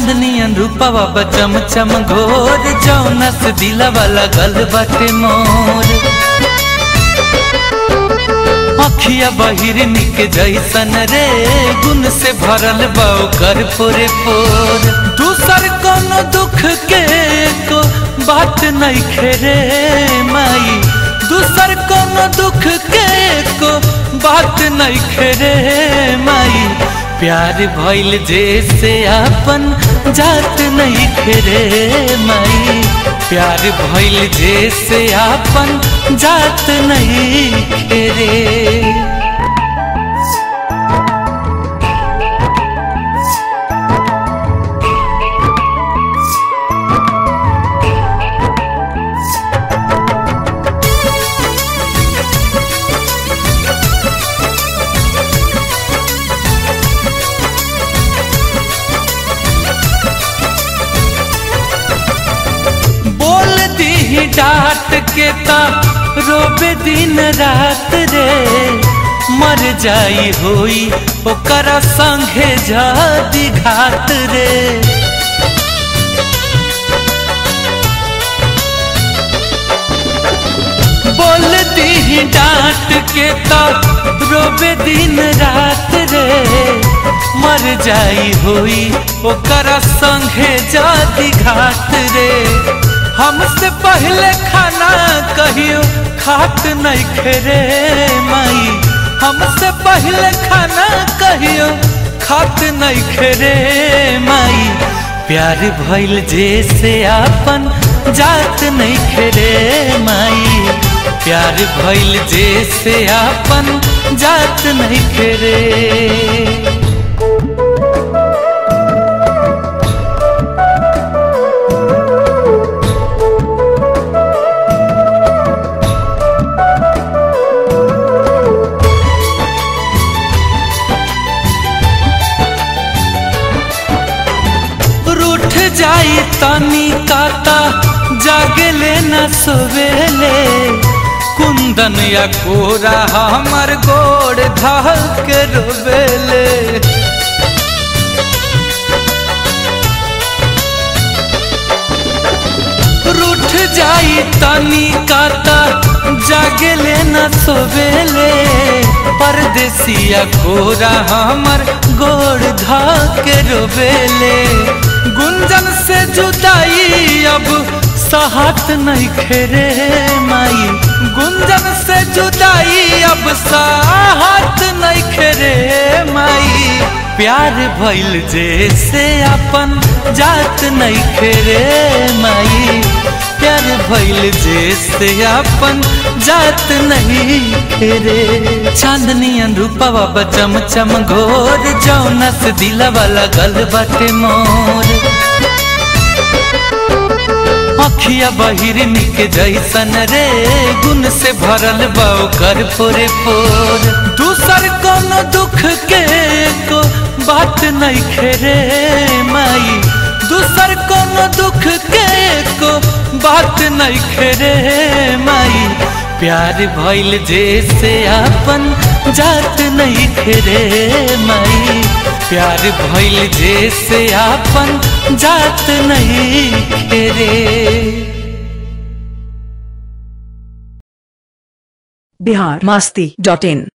चांदनियन रूपवा बचम चम घोर जौनस दिला वाला गल बाटे मोर अखिया बहिरनी के जैसन रे गुण से भरल बाऊ कर पोरे पोर दूसर कोनो दुख के को बात नहीं खेरे माई दूसर कोनो दुख के को बात नहीं खेरे माई प्यार भइल जैसे आपन जात नहीं खेरे माई प्यार भइल जैसे आपन जात नहीं खेरे बोल दी डांट के ता रोबे दिन रात रे मर जाई होई ओकर संगे जादी घात रे बोल दी डांट के ता रोबे दिन रात रे मर जाई होई ओकर संगे जादी घात रे हमसे पहले खाना कहियो खात नहीं खेरे माई हमसे पहले खाना कहियो खात नहीं खेरे माई प्यार भइल जैसे आपन जात नहीं खेरे माई प्यार भइल जैसे आपन जात नहीं खेरे रूठ जाई तनी काता जागले न सोवेले कुंदन या कोरा हमर गोड़ धल के रोवेले रूठ जाई तनी काता जागले न सोवेले परदेसिया कोरा हमर गोड़ धा के रोवेले गुंजन से जुदाई अब साहत नहीं खेरे माई गुंजन से जुदाई अब साहत नहीं खेरे माई प्यार भइल जैसे अपन जात नहीं खेरे माई प्यार भइल जैसे अपन जात नहीं खेरे चांदनियन रूपवा बचम चम घोर जौनस दिला वाला गल बाटे मोर अखिया बहिरनी के जैसन रे गुण से भरल बाऊ कर पोरे पोर दूसर कोनो दुख के को बात नहीं खेरे माई दूसर कोनो दुख के को बात नहीं खेरे माई प्यार भइल जैसे आपन जात नहीं खेरे माई प्यार भइल जैसे आपन जात नहीं खेरे बिहार मस्ती डॉट इन